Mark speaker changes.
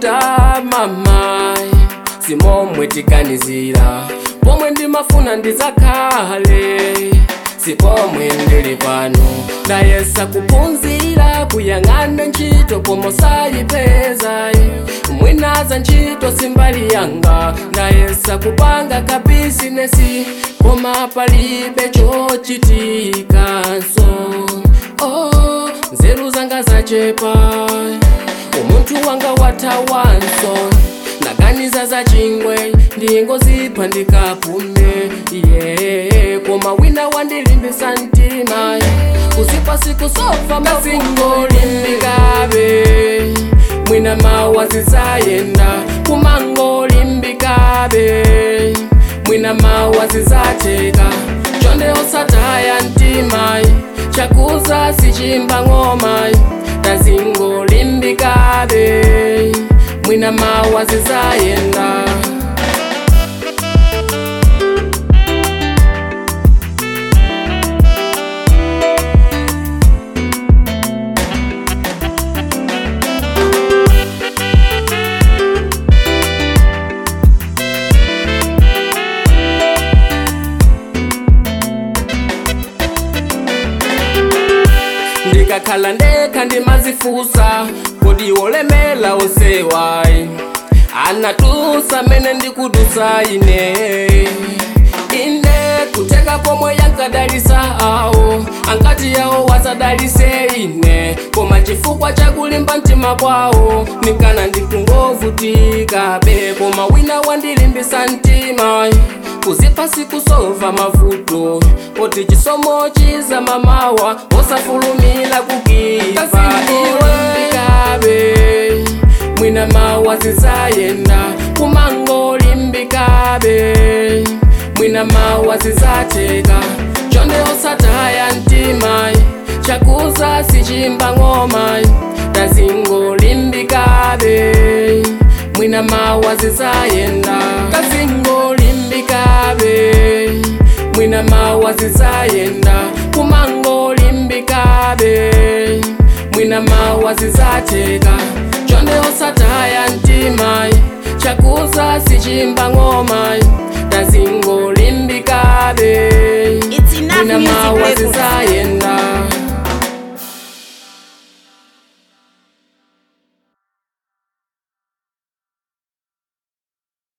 Speaker 1: ndikuvuta mamayi simomwe tiganizira pomwe ndimafuna ndizakhale sipomwe ndili pano ndayesa kuphunzira kuyang'ana ntchito pomwe sayipeza mwinaza ntchito simbali yanga ndayesa kupanga ka bizinesi koma palibe chochitikanso oh, nzeru zanga zachepa umunthu wanga wathawanso naganiza za chingwe ndingozipha ndikapume yeah. koma wina wandilimbisa mtima kuzipa siku sofa mazingolimbikabe mwina mawa zizayenda kumangolimbikabe mwina mawa zizateka chonde osataya mtima chakuza sichimba ng'oma tazingolimbikabe mwina mawa zizayenda ndikakhala ndekha ndimazifusa kodi wolemela osewayi anatusa mene ndikudusa ine ine kuteka pomwe yankadalisa awo ankati yawo wasadalise ine koma chifukwa chakulimba mtima kwawo nikana ndikungovutika be koma wina wandilimbisa mtima kuzipa sikusova mavuto poti chisomo chiza mamawa osafulumila kukiva iwekabe mwina mawa zizayenda kumangolimbikabe mwina mawa zizateka chonde osataya mtima chakuza sichimba ng'oma tazingolimbikabe mwina mawa zizayenda kazingolimbikabe mwina mawa zizayenda kumangolimbikabe mwina mawa zizateka chonde osataya mtima chakuza sichimba ng'oma tazingolimbikabe
Speaker 2: It's enough
Speaker 1: mwina
Speaker 2: music
Speaker 1: mawa
Speaker 2: records.
Speaker 1: zizayenda